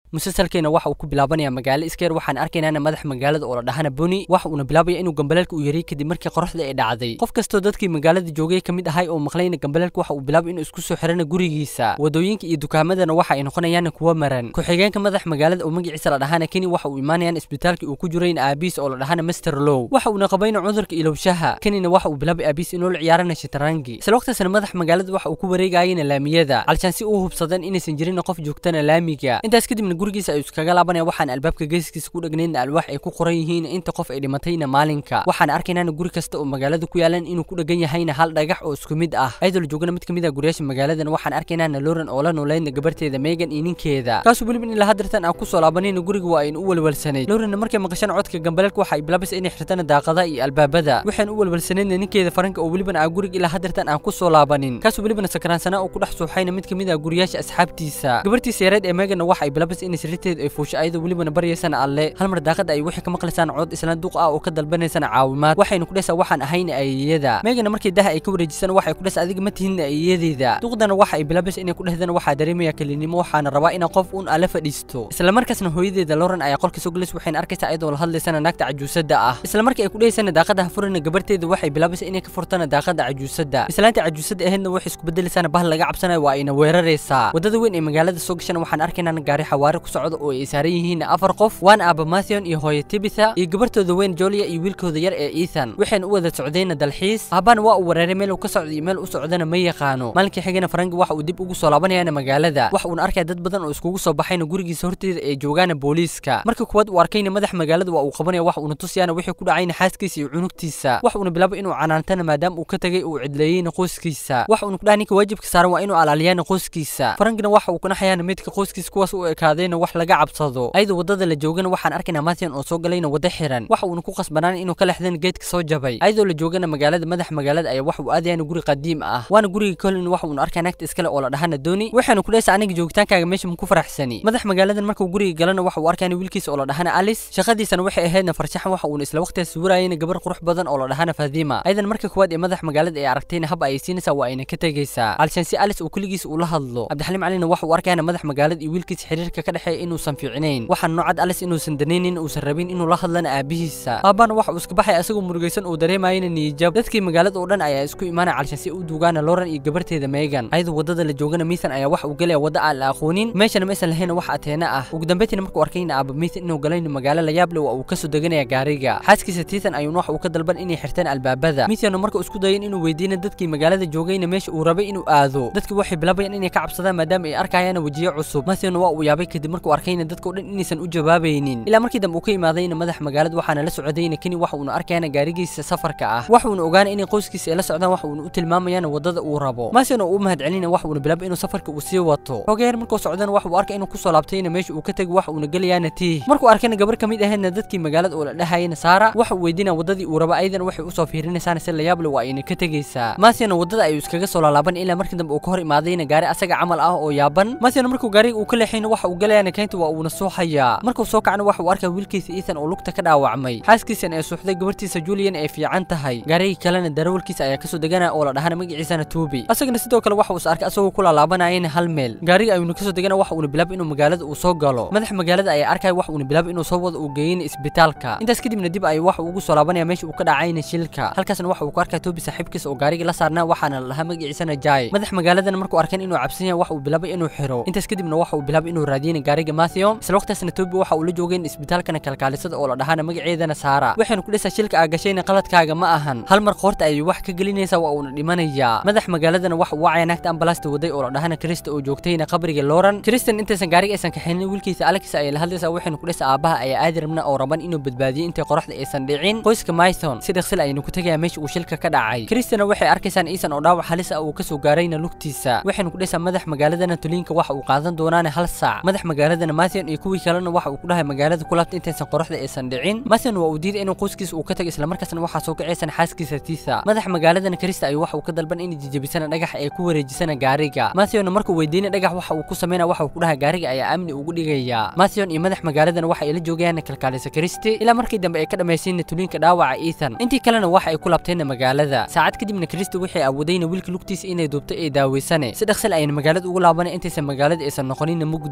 musalsalkeena waxa uu ku bilaabanaya magaalo iskeer waxaan arkaynaana madax magaalada oo la dhahana boni waxa uuna bilaabaya inuu gambaleelka u yariyey kadib markii qoraxda ay dhacday qof kastoo dadkii magaalada joogay ka mid ahay oo maqlayna gambaleelka waxa uu bilaabay inuu isku soo xirana gurigiisa wadooyinka iyo dukaamadana waxa ay noqonayaan kuwa maran ku-xigeenka madax magaalada oo magaciisa la dhahana keni waxa uu imaanayaan isbitaalkii uu ku jirayn aabiis oo la dhahana master low waxa uuna qabayna cudurka ilowshaha kenina waxa uu bilaabay aabiis inuu la ciyaarana shitarangi isla waqtigaasna madax magaalada waxa uu ku wareegayana laamiyada calshaan si uu hubsadeen inaysan jirin qof joogtana laamiga intaas kadibna gurigiisa ayuu iskaga laabanaya waxaan albaabka geeskiisa ku dhegnayn alwaax ay ku qoran yihiin inta qof ay dhimatayna maalinka waxaan arkaynaana guri kasta oo magaalada ku yaalan inuu ku dhegan yahayna hal dhagax oo isku mid ah ayadoo la joogana mid ka mid ah guryaasha magaaladan waxaan arkaynaana loran oo la nooleydna gabarteeda megan iyo ninkeeda kaasuu weliba in ilaa hadirtan aan kusoo laabanayna guriga waa aynu u walwalsanayd loranna markay maqashaan codka gambaleelka waxa ay bilaabaysa inay xirtana daaqada iyo albaabada waxaan u walwalsanaydna ninkeeda faranka oo welibana aan guriga ilaa hadirtan aan kusoo laabanin kaasuu welibana sakraansana oo ku dhex suuxayna mid ka mid ah guryaasha asxaabtiisa gabartiisa yareed ee meganna waxa ay bilaabaysa inay sirriteeda ay fuusho ayadoo welibana baryaysana alle hal mar daaqada ay wixii ka maqlaysaan cod isla duq ah oo ka dalbanaysana caawimaad waxaynu ku dhesa waxaan ahayna ayeeyada meegana markii daha ay ka wareejisana waxay ku dhesa adiga ma tihinna ayeeyadeeda duqdana waxa ay bilaabaysa inay ku dhehdana waxaa dareemaya kelinimo waxaana rabaa ina qof un ala fadhiisto isla markaasna hooyadeeda loran ayaa qolka soo gelaysa waxayna arkaysaa ayadoo la hadlaysana naagta cajuusada ah isla markii ay ku dhehaysana daaqadaha furana gabarteeda waxay bilaabaysa inay ka furtana daaqada cajuusada islaanta cajuusada aheedna waxay isku bedelaysana bahal laga cabsanayo waa ayna weeraraysaa wadada weyn ee magaalada soo gashana waxaan arkaynaa gaari xawaare ku socda oo ay saaran yihiin afar qof waana aaba mathion iyo hooyo tibitha iyo gabartooda weyn jolia iyo wiilkooda yar ee ethan waxayna u wada socdayna dalxiis aabbaana waa uu weeraray meel uu ka socda iyo meel u socdana ma yaqaano maalinkii xigana farangi waxa uu dib ugu soo laabanayana magaalada waxa uuna arkaya dad badan oo iskugu soo baxayna gurigiisa horteeda ee joogaana booliiska marka kuwaad uu arkayna madax magaalada waa uu qabanaya waxa uuna tusiyaana wixii ku dhacayna xaaskiisa iyo cunugtiisa waxa uuna bilaabay inuu canaantana maadaama uu ka tagay uu cidleeyeyna qoyskiisa waxa uuna ku dhahay ninka waajibka saaran waa inuu alaaliyana qoyskiisa farangina waxa uu kanaxayaana midka qoyskiisa kuwaas u ekaadayna wax laga cabsado ayadoo wadada la joogana waxaan arkaynaa mathion oo soo galayna wada xiran waxa uuna ku qasbanaan inuu ka lexdan geedka soo jabay ayadoo la joogana magaalada madax magaalada ayaa waxa uu aadayana guri qadiim ah waana guriga colin waxa uuna arkaya naagta iskale oo la dhahana dooni waxaanu ku dhehaysa aniga joogitaankaaga meesha maku faraxsani madax magaaladan markuu guriga galana waxa uu arkayana wiilkiisa oo la dhahana alice shaqadiisana waxay ahaydna farshaxan waxa uuna isla waqtigaas sawirayana gabar qurux badan oo la dhahana fadima ayadan marka kuwaad ee madax magaalada ay aragtayna hab ay siinaysaa waa ayna ka tegaysaa alshaan si alice uu keligiisa ula hadlo cabdixaliim calina waxa uu arkayana madax magaalada iyo wiilkiisa xiriirka ka dhexeeya inuusan fiicnayn waxaan noocad alice inuusan danaynin uusan rabin inuu la hadlana aabihiisa aabbana waxa uu iska baxay asagoo murugaysan uu dareemayana niyijab dadkii magaalada oo dhan ayaa isku imaanaya calshaan si u duugaana loran iyo gabarteeda megan ayadoo wadada la joogana mithan ayaa waxa uu galaya wadda aan la aqoonin meeshana ma aysan lahayn wax ateena ah ugu dambeyntiina markuu arkayna aaba mithan inuu galayna magaalo la yaab leh waa uu kasoo deganaya gaariga xaaskiisa tiithan ayuuna waxa uu ka dalban inay xirtaan albaabada mithanna marka isku dayin inuu weydiina dadkii magaalada joogayna meesha uu rabay inuu aado dadkii waxay bilaabayaan inay ka cabsadaan maadaama ay arkayaan wejiyo cusub mathanna waa uu yaabay kadib markuu arkayna dadka o dhan inaysan u jawaabaynin ilaa markii dambe uu ka imaadayna madax magaalada waxaana la socdayna keni waxa uuna arkayana gaarigiisa safarka ah waxa uuna ogaana inay qoyskiisa ay la socdaan waxa uuna u tilmaamayaan wadada uu rabo mathan oo u mahadcelina waxa uuna bilaabay inuu safarka uu sii wato xogeer markuu socdana waxa uu arkay inuu kusoo laabtayna meesha uu ka tegay waxa uuna gelayaana tiih markuu arkayna gabar ka mid ahaydna dadkii magaalada oo la dhahayana saara waxa uu weydiinaya wadadii uu rabo ayadan waxay usoo fiirinaysaana si layaab leh waa ayna ka tegaysaa mathiana wadada ayuu iskaga soo laalaaban ilaa markii dambe uu ka hor imaadayna gaari asaga camal ah oo yaaban mathiana markuu gaariga uu ka leexayna waxa uu gelayaana keynta waa uuna suuxayaa markuu soo kacna waxa uu arkaya wiilkiisa ethan oo lugta ka dhaawacmay xaaskiisana ee suuxday gabartiisa julian ay fiican tahay gaarigii kalena darawalkiisa ayaa kasoo deganaya oo la dhahana magaciisana tuubi asagana sidoo kale waxa uu is arkay asagoo ku laalaabanayana hal meel gaariga ayuuna kasoo degana waxa uuna bilaabay inuu magaalada uu soo galo madax magaalada ayaa arkaya waxa uuna bilaabay inuu soo wado uu geeyeyna isbitaalka intaas kadibna dib ayuu waxa ugu soo laabanaya meesha uu ka dhacayna shilka halkaasna waxa uu ku arkaya tuubi saaxiibkiisa oo gaarigii la saarnaa waxaana la dhahaa magaciisana jai madax magaaladana markuu arkan inuu cabsan yahay waxa uu bilaabay inuu xiro intaas kadibna waxa uu bilaabay inuu raadiyeyna gaariga mathiom isla waqtigaasna tuubi waxa uu la joogeen isbitaalkana kalkaalisada oo la dhahaana magaceedana saara waxaynu ku dhesa shilka aa gashayna qaladkaaga ma ahan hal mar qoorta ayay wax ka gelinaysaa waa uuna dhimanayaa madax magaaladana waxa uu wacaya naagta ambalaasta waday oo la dhahana krista oo joogtayna qabriga loran kristan intaysan gaariga aysan kaxaynin wiilkiisa alex ayay la hadlaysaa waxaynu ku dhesa aabaha ayaa aadi rabna oo raban inuu badbaadiyo intay qoraxda aysan dhicin qoyska mython si dhaqsil ayaynu ku tegaya meesha uu shilka ka dhacay kristana waxay arkaysaan iisan oo dhaawac halis ah uu kasoo gaarayna lugtiisa waxaynu ku dhesa madax magaaladana tuliinka waxa uu qaadan doonaana hal saac madax magaaladana mathion iyo kuwii kalena waxa uu ku dhahay magaalada ku laabta intaysan qoraxda aysan dhicin mathion waa uu diiday inuu qoyskiisa uu ka tago islamarkaasna waxaa soo kacaysan xaaskiisa tiitha madax magaaladana krista ayuu waxa uu ka dalban inay jijabisana dhagax ay ku wareejisana gaariga mathionna markuu weydiinay dhagax waxa uu ku sameynaya waxa uu ku dhahay gaariga ayaa amni ugu dhigaya mathion iyo madax magaaladana waxa ay la joogayaan kalkaalisa kristi ilaa markii dambe ay ka dhammaysiinna tuliinka dhaawaca ethan intii kalena waxa ay ku laabteenna magaalada saacad kadibna kristi waxay awoodayna wiilka lugtiisa inay duubto ee daaweysane si dhaqsil ayna magaalada ugu laabanay intaysan magaalada aysan noqoninna mugdi waxayna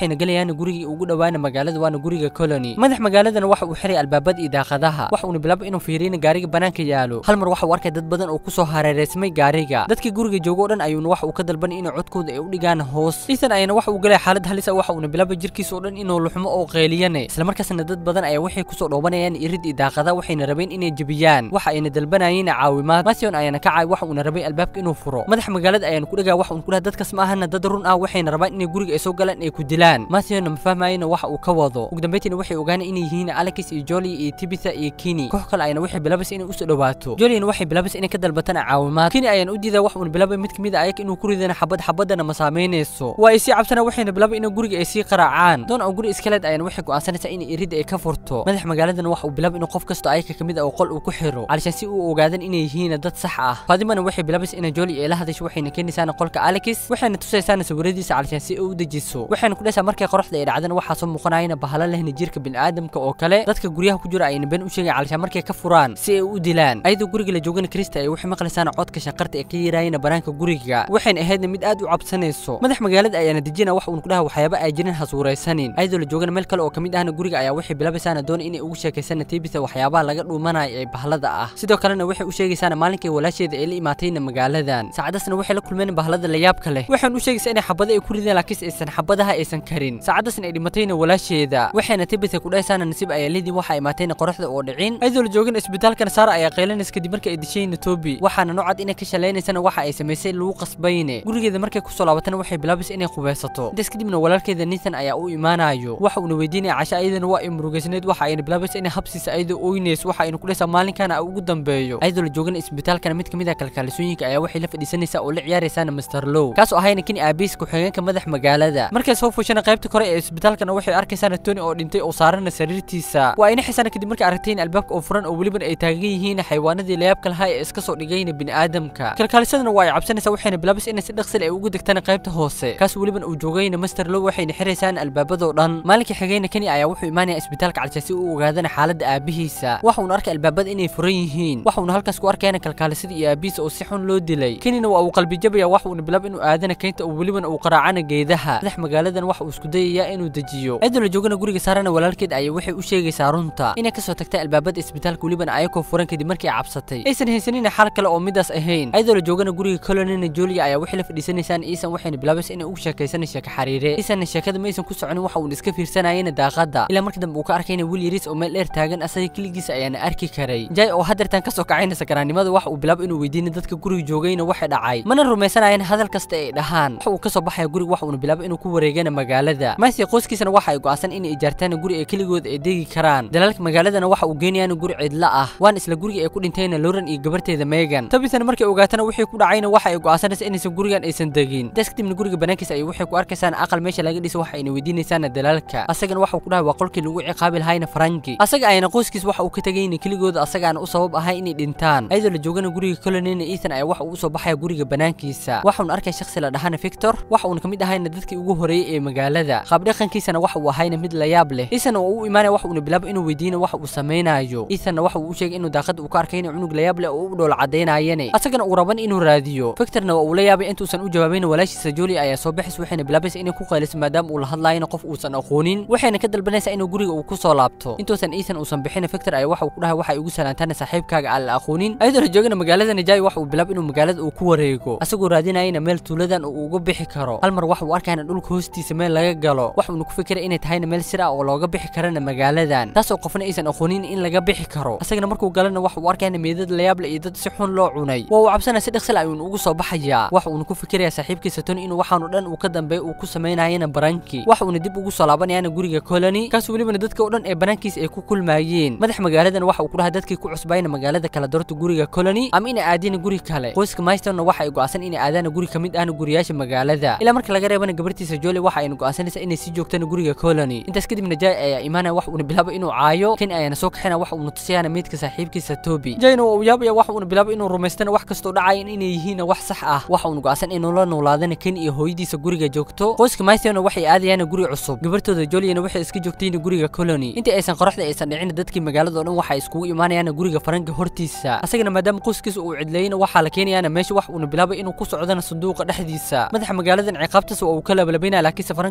waxayna gelayaan gurigii ugu dhowaana magaalada waana guriga colony madax magaaladana waxa uu xiray albaabada iyo daaqadaha waxa uuna bilaabay inuu fiiriyana gaariga banaanka yaalo hal mar waxa uu arkay dad badan oo kusoo hareereysmay gaariga dadkii guriga joogo o dhan ayuuna waxa uu ka dalbanay inay codkooda ay u dhigaan hoos ethan ayana waxa uu galay xaalad halis ah waxa uuna bilaabay jirkiisa oo dhan inuu luxmo oo qeeliyane islamarkaasna dad badan ayaa waxay kusoo dhoobanayaan irid iyo daaqada waxayna rabeen inay jebiyaan waxa ayna dalbanayeen caawimaad mathion ayaana ka caay waxa uuna rabay albaabka inuu furo madaxa magaalada ayaana ku dhagaa waxa uun ku dhaha dadkas ma ahana dad run ah waxayna rabaan inay guriga ay soo galaan ay ku dilaan mathionna ma fahmayena waxa uu ka wado ugu dambeyntiina waxay ogaanay inay yihiin alex iyo joli iyo tibitha iyo kini koox kale ayana waxay bilaabaysa inay usoo dhawaato joliana waxay bilaabaysa inay ka dalbatana caawimaad kini ayaan u diidaa wax uuna bilaabay mid kamid a ayag inuu ku ridana xabad xabadana ma saameynayso waa ay sii cabsana waxayna bilaabay in guriga ay sii qaraacaan doon oo guri iskaleed ayana waxay go'aansanaysaa in iridda ay ka furto madax magaaladana waxa uu bilaabay inuu qof kasto ayaka kamid a oo qol uu ku xiro calishaan si uu ogaadan inay yihiin dad sax ah faadimana waxay bilaabaysa inay joli ay la hadasho waxayna keenaysaana qolka alex waxayna tusaysaana sawiradiisa calishaan si uu u dejiso waxayna ku dhaysaa markay qoraxda ay dhacdana waxaa soo muuqanayana bahala lehna jirka bini'aadamka oo kale dadka guryaha ku jira ayna been u sheegay calishaan markay ka furaan si ay u dilaan ayadoo guriga la joogana krista ay waxay maqlaysaana codka shaqarta ee ka yiraayana banaanka guriga waxayna ahaydna mid aad u cabsanayso madax magaalada ayaana dejina wax uun ku dhaha waxyaaba ay jirin hasuuraysanin ayadoo la joogana meel kale oo kamid ahna guriga ayaa waxay bilaabaysaana doona inay ugu sheekaysana tibitha waxyaabaha laga dhuumanayo ee bahlada ah sidoo kalena waxay u sheegaysaana maalinkay walaasheeda ay la imaatayna magaaladan saacadasna waxay la kulmeen bahlada layaabka leh waxaan u sheegaysaa inay xabada ay ku rideen laakiinse aysan xabadaha aysan karin saacadasna ay dhimatayna walaasheeda waxayna tibitha ku dhahaysaana nasiib ayaa lidii waxa imaatayna qoraxda oo dhicin ayadoo la joogana isbitaalkana saara ayaa qaylanaysa kadib markii ay dishayna tobi waxaana noocad inay ka shalaynaysana waxa ay samaysay lagu qasbayne gurigeeda markay kusoo laabatana waxay bilaabaysa inay qubaysato intaas kadibna walaalkeeda nathan ayaa u imaanayo waxa uuna weydiinaya casha ayadana waa ay murugaysneed waxa ayna bilaabaysa inay habsiisa ayadoo oynays waxa ayna ku dhaysaa maalinkana ugu dambeeyo ayadoo la joogana isbitaalkana mid kamid ah kalkaalisooyinka ayaa waxay la fadhiisanaysaa oo la ciyaaraysaana master low kaas oo ahayna kini aabiis ku-xigeenka madax magaalada markay soo fuushana qaybta kore ee isbitaalkana waxay arkaysaana tony oo dhintay oo saarana sariirtiisa waa ayna xisana kadib markay aragtayn albaabka oo furan oo weliban ay taagan yihiin xayawaanadii layaabka lahaa ee iska soo dhigayna bini'aadamka kalkaalisadana waa ay cabsanaysaa waxayna bilaabaysa inay si dhaqsil ay ugu degtaan qaybta hoose kaas weliban uu joogayna master low waxayna xiraysaan albaabadoo dhan maalinkii xigayna kani ayaa wuxuu imaanaya isbitaalka calsha si uu ogaadana xaaladda aabihiisa waxa uuna arkay albaabada inay furan yihiin waxa uuna halkaas ku arkayana kalkaalisada iyo aabihiisa oo si xun loo dilay kanina waa uu qalbijabaya waxa uuna bilaab inuu aadana keynta oo weliban uu qaraacana geedaha madax magaaladan waxa uu isku dayayaa inuu dejiyo cidoo la joogana guriga saarana walaalkeed ayay waxay u sheegaysaa runta inay kasoo tagtay albaabada isbitaalka weliban ayakoo furan kadib markii ay cabsatay aysan haysanina xal kale oo midaas ahayn iyadoo la joogana guriga colonina julia ayaa waxay la fadhiisanaysaan iisan waxayna bilaabaysa inay ugu sheekaysana sheeka xariire iisanna sheekada ma aysan ku soconin waxa uuna iska fiirsanayana daaqada ilaa markii dambe uu ka arkayna wiil yariis oo meel dheer taagan asaga keligiisa ayaana arki karay jay oo hadeertan kasoo kacayna sakaraannimada waxa uu bilaabay inuu weydiinay dadka guriga joogayna waxay dhacay mana rumaysanayaan hadal kasta ay dhahaan waxa uu kasoo baxaya guriga waxa uuna bilaabay inuu ku wareegana magaalada maasi qoyskiisana waxa ay go'aansan inay ijaartaan guri ay keligood ay degi karaan dalaalka magaaladana waxa uu geenayaan guri cidla ah waan isla guriga ay ku dhintayna loran iyo gabarteeda megan tabitana markay ogaatana wixii ku dhacayna waxa ay go'aansanaysa inaysan gurigan aysan degin intaas kadibna guriga banaankiisa ay waxay ku arkaysaan aqal meesha laga dhiso waxa ayna weydiinaysaana dalaalka asagana waxa uu ku dhahay waa qolkii lagu ciqaabi lahayna farangi asaga ayana qoyskiis waxa uu ka tegayna keligooda asagaana u sabab ahay inay dhintaan ayadoo la joogana guriga colonina ethan ayaa waxa uu usoo baxaya guriga banaankiisa waxa uuna arkay shakhsi la dhahana victor waxa uuna kamid ahayna dadkii ugu horeeyey ee magaalada qaabdhaqankiisana waxa uu ahayna mid la yaab leh ethan oo u imaanaya waxa uuna bilaabay inuu weydiina waxa uu samaynayo ethanna waxa uu u sheegay inuu daaqada uu ka arkayna cunug la yaab leh oo u dhool cadaynayane asagana uu raban inuu raadiyo victorna waa uu la yaabay intuusan u jawaabayna walaashiisa julia ayaa soo baxaysa waxayna bilaabaysa inay ku qayliso maadaama uu la hadlaayana qof uusan aqoonin waxayna ka dalbanaysaa inuu guriga uu ku soo laabto intuusan ethan uusan bixin victor ayaa waxa uu ku dhahay waxa ay ugu salaantaana saaxiibkaaga aan la aqoonin ayadoo la joogana magaalada najai waxa uu bilaab inuu magaalada uu ku wareego asagoo raadinayana meel tuuladan uu uga bixi karo hal mar waxa uu arkayna dhulka hoostiisa meel laga galo waxa uuna ku fikiray inay tahayna meel sir ah oo looga bixi karana magaaladan taasoo qofna aysan aqoonin in laga bixi karo asagana markuu galana waxa uu arkayna meedad layaab leh iyo dad si xun loo cunay waa uu cabsana si dhaqsil ayuun ugu soo baxayaa waxa uuna ku fikirayaa saaxiibkiisa tony inuu waxaanu dhan uu ka dambeeyo uu ku samaynayana baranki waxa uuna dib ugu soo laabanayana guriga colony kaas welibana dadka oo dhan ee banaankiisa ay ku kulmaayeen madax magaaladan waxa uu ku dhahay dadkii ku cusbayna magaalada kala doorta guriga colony ama inay aadina guri kale qoyska maystonna waxa ay go'aansan inay aadaana guri kamid ahna guriyaasha magaalada ilaa marka laga reebana gabartiisa joli waxa ayna go'aansanaysaa inay sii joogtana guriga colony intaas kadibna jay ayaa imaanaya waxa uuna bilaabay inuu caayo kan ayaana soo kaxina waxa uuna tusiyaana meydka saaxiibkiisa toby jayna waa uu yaabaya waxa uuna bilaabay inuu rumaystana wax kastoo dhacayan inay yihiin wax sax ah waxa uuna go'aansan inuu la noolaadana kan iyo hooyadiisa guriga joogto qoyska maystonna waxay aadayaan guri cusub gabartooda joliyana waxay iska joogtayna guriga colony intii aysan qoraxda aysan dhicin dadkii magaalada oo dhan waxa iskugu imaanayaan guriga faranka hortiisa asagana maadaama qoyskiisa uu cidleeyna waxaa la keenayaana meesha wax uuna bilaabay inuu ku socdana sanduuqa dhexdiisa madaxa magaaladan ciqaabtaas waa uu ka labalabaynaya laakiinse faranka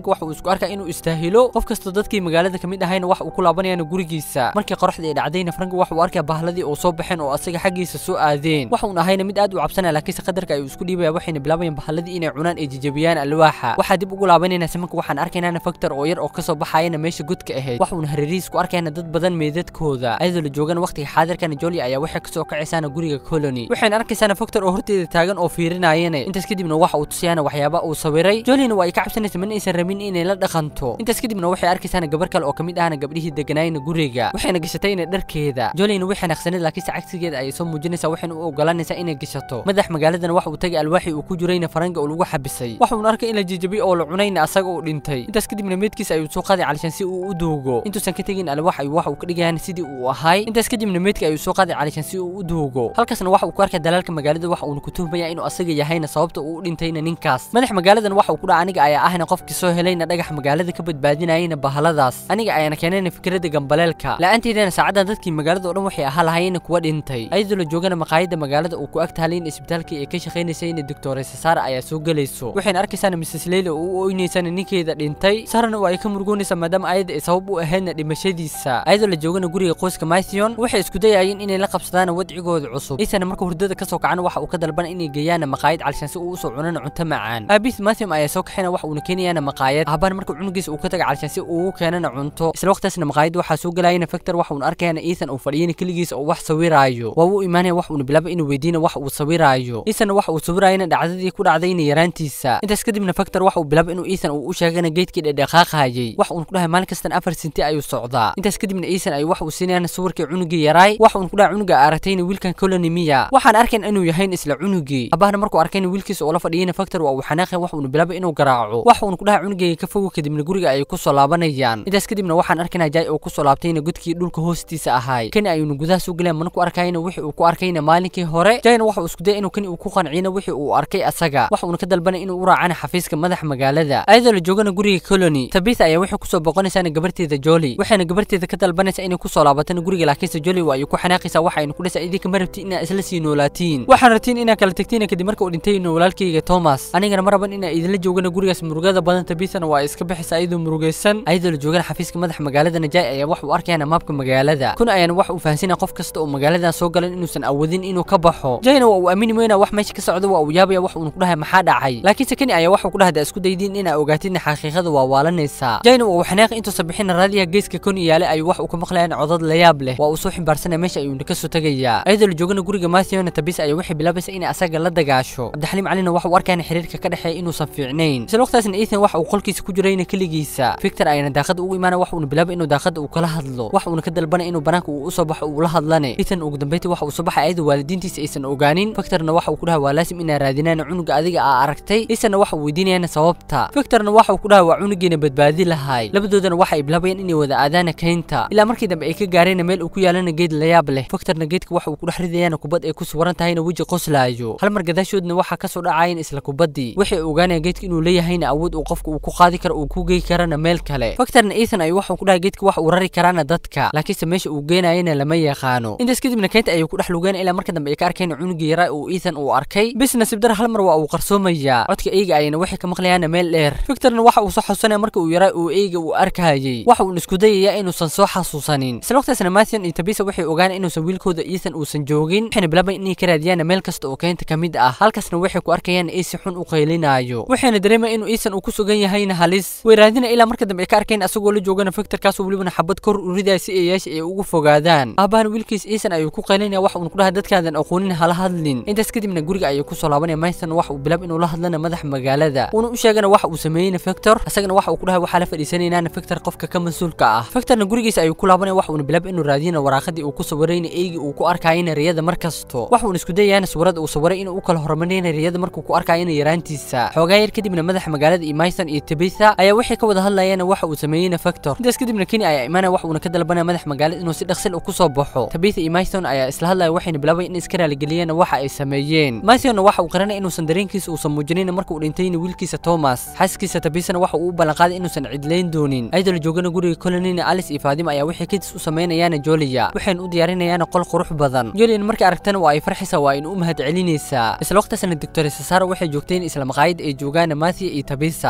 marka waxa uu isku arkaa inuu istaahilo qof kastoo dadkii magaalada kamid ahayna wax uu ku laabanayaan gurigiisa markii qoraxda ay dhacdayna frank waxa uu arkaa bahladii oo soo baxeen oo asaga xaggiisa soo aadeen waxa uun ahayna mid aad u cabsanaya laakiinse qadarka ayuu isku dhiibaya waxayna bilaabayaan bahladii inay cunaan ay jijabiyaan alwaaxa waxaa dib ugu laabanayna simanka waxaan arkaynaana factor oo yar oo kasoo baxayana meesha godka ahayd wax uuna hareerihiis ku arkayna dad badan meedadkooda ayadoo la joogan waqtiga xaadirkana joli ayaa waxay kasoo kacaysaana guriga colony waxayna arkaysaana factor oo horteeda taagan oo fiirinayana intaas kadibna waxa uu tusiyaana waxyaaba uu sawiray jolina waa ay ka cabsanaysa mana aysan rabin inay la dhaqanto intaas kadibna waxay arkaysaana gabar kale oo kamid ahna gabdhihii deganaayna guriga waxayna gashatayna dharkeeda jolina waxay naqsaneed laakiinse cagsigeeda ayay soo muujinaysaa waxayna u ogolanaysaa inay gashato madax magaaladan waxa uu tagay alwaaxii uu ku jirayna faranga oo lagu xabisay waxa uuna arkay in la jijabiy oo la cunayna asaga uu dhintay intaas kadibna meedkiisa ayuu soo qaaday calishan si uu u duugo intuusan ka tegin alwaax ayuu waxa uu ka dhigayaan sidii uu ahay intaas kadibna meedka ayuu soo qaaday calishan si uu u duugo halkaasna waxa uu ku arkay dalaalka magaalada waxa uuna ku tuhmaya inuu asaga yahayna sababta uu u dhintayna ninkaas madax magaaladan waxa uu ku dhaca aniga ayaa ahna qofkii soo helayna dhagax magaalada ka badbaadinayayna bahaladaas aniga ayaana keenayna fikradda gambaleelka la-aanteedana saacadan dadkii magaalada oo dhan waxay ahaa lahayna kuwa dhintay ayadoo la joogana maqaayadda magaalada uu ku ag tahalayna isbitaalkii ay ka shaqaynaysayna doctoresa sara ayaa soo gelayso waxayna arkaysaana mrs leyla oo u oynaysana ninkeeda dhintay sarana waa ay ka murugoonaysaa maadaama ayada ay sabab u ahaydna dhimashadiisa ayadoo la joogana guriga qoyska mythion waxay isku dayayeen inay la qabsadaan wadcigooda cusub isana marka hurdada kasoo kacana waxa uu ka dalbana inay geeyaana maqaayad calishan si uu usoo cunana cunto macaan aabis mathium ayaa soo kaxayna waxa uuna keenayaana maqaayad aabana marka cunugiisa uu ka taga calishan si uu keenana cunto isla waqtaasna maqaayadda waxaa soo gelayana factor waxa uuna arkayana ethan uu fadhiyana keligiisa oo wax sawiraayo waa uu imaanaya wax uuna bilaaba inuu weydiina wax uu sawiraayo ethan waxa uu sawirayana dhacdadii ku dhacdayna yaraantiisa intaas kadibna factor waxa uu bilaaba inuu ethan uu u sheegana geedkii dhedheqaaqayay wax uuna ku dhahay maalin kastan afar sinti ayuu socdaa intaas kadibna ethan ayuu wax uu siinayana sawirkii cunugii yaraay wax uuna ku dhahay cunuga aragtayna wiilkan colony miya waxaan arkayn inuu yahayn isla cunugii abahna markuu arkayna wiilkiisa oo la fadhiyayna factor waa uu xanaaqay wax uuna bilaaba inuu garaaco wax uuna ku dhahay cunugayga ka fogo kadibna guriga ayay kusoo laabanayaan intaas kadibna waxaan arkaynaa jay oo kusoo laabtayna godkii dhulka hoostiisa ahay kani ayuuna gudaha soo geleen mana ku arkayna wixii uu ku arkayna maalinkii hore jayna waxa uu isku dayay inuu kani uu ku qanciyna wixii uu arkay asaga wax uuna ka dalbanay inuu u raacana xafiiska madax magaalada ayadoo la joogana guriga colony tabitha ayaa waxay kusoo boqonaysaana gabarteeda joli waxayna gabarteeda ka dalbanaysaa inay kusoo laabatana guriga laakiinse joli waa ay ku xanaaqaysaa waxa aynu ku dhasay idinka ma rabtiin inaa isla sii noolaatiin waxaan rabtiin inaa kala tagtiin kadib marka uu dhintayno walaalkayga thomas anigana ma raban inaa idinla joogana gurigaas murugada badan tabithana waa iska bixisa ayadoo murugaysan ayadoo la joogana xafiiska madax magaalada najay ayaa wax uu arkayana maabka magaalada kun ayaana wax uu fahansinaya qof kasta oo magaaladan soo galan inuusan awoodin inuu ka baxo jayna waa uu aamini weyna wax meesha ka socda waa uu yaabaya wax uuna ku dhahay maxaa dhacay laakiinse kani ayaa waxuu ku dhahda isku daydiin inaa ogaatidna xaqiiqada waa waalanaysaa jayna waa uu xanaaqi intuusan bixina raadiyaha geeska koni yaale ayuu wax uu ka maqlayaan codad layaab leh waa uu soo ximbaarsanaya meesha ayuuna kasoo tegayaa ayadoo la joogana guriga mathiona tabis ayaa waxay bilaabaysa inay asaga la dagaasho cabdixaliim calina waxa uu arkayana xiriirka ka dhexeeya inuusan fiicnayn isla waqtaasna ethan waxa uu qolkiisa ku jirayna keligiisa victor ayana daaqada ugu imaana wax uuna bilaabay inuu daaqada uu kala hadlo wax uuna ka dalbanay inuu banaanka uu usoo baxo uu la hadlane ethan ugu dambeyntii waxa uu soo baxay ayadoo waalidiintiisa aysan ogaanin victorna waxa uu ku dhahay waa laasim inaa raadinaan cunuga adiga aa aragtay ethanna waxa uu weydiinayana sababta victorna waxa uu ku dhahay waa cunugeena badbaadi lahay labadoodana waxa ay bilaabayaan inay wada aadaana kaynta ilaa markii dambe ay ka gaareen meel uu ku yaalana geed layaab leh victorna geedka waxa uu ku dhex ridayaana kubad ay ku suwaran tahayna weji qoslaayo hal mar gadaashoodna waxaa kasoo dhacayan isla kubaddii waxay ogaanayaan geedka inuu leeyahayna awood uu qofka uu ku qaadi karo uu ku gey karana meel kale victorna ethan ayuu waxuu ku dhahay geedka wax uu rari karaana dadka laakiinse meesha uu geenayana lama yaqaano intaas kadibna keynta ayuu ku dhex lugeena ilaa marka dambe ay ka arkeen cunugii yaraa uu ethan uu arkay bis nasiib dar hal mar waa uu qarsoomayaa codka eyga ayana waxay ka maqlayaana meel dheer victorna waxa uu soo xasuusanaya marka uu yaraa uu eyga uu arkayay waxa uuna isku dayayaa inuusan soo xasuusanin isla waqtaasna mathion iyo tabisa waxay ogaan inuusan wiilkooda ethan uusan joogin waxayna bilaabayan inay ka raadiyaan meel kasta oo keynta ka mid ah halkaasna waxay ku arkayaan ay si xun u qaylinaayo waxayna dareemaya inuu ethan uu ku sugan yahayna halis way raadina ilaa marka dambe ay ka arkeen asagoo la joogana victorkaasoo welibana xabad kor u ridaya si eeyaasha ay ugu fogaadaan aabahana wiilkiis ethan ayuu ku qaylinaya wax uuna ku dhahay dadkaadan aqoonin hala hadlin intaas kadibna guriga ayuu kusoo laabanaya mython wax uu bilaab inuu la hadlana madax magaalada uuna u sheegana waxa uu sameeyeyna victor asagana waxa uu ku dhahay waxaa la fadhiisanaynaana victor qofka ka mas-uulka ah victorna gurigiisa ayuu ku laabanaya wax uuna bilaab inuu raadiyana waraaqadii uu ku sawirayna eygii uu ku arkayana riyada mar kasto wax uuna isku dayayana sawirada uu sawiray inuu u kala horumariyana riyada markuu ku arkayana yaraantiisa xoogaa yar kadibna madaxa magaalada iyo mython iyo tabitha ayaa waxay ka wada hadlayana waxa uu sameeyeyna victor intaas kadibna keni ayaa imaanaya wax uuna ka dalbanaya madax magaalada inuu si dhaqsil u kusoo baxo tabitha iyo mython ayaa isla hadlaya waxayna bilaabayan in iska raaligeliyana waxa ay sameeyeen mythonna waxa uu qaranaya inuusan dareenkiisa uusan muujinayn marka uu dhintayna wiilkiisa thomas xaaskiisa tabithana waxa uu u ballanqaaday inuusan cidlayn doonin ayadoo la joogana guriga colonina alice iyo faadima ayaa waxay kadis u samaynayaana joliya waxayna u diyaarinayaana qol qurux badan jolian markay aragtana waa ay farxaysaa waa ayna u mahad celinaysaa isla waqtaasna doctor sasaro waxay joogteen isla maqaayad ay joogaana mathia iyo tabisa hal mar waxay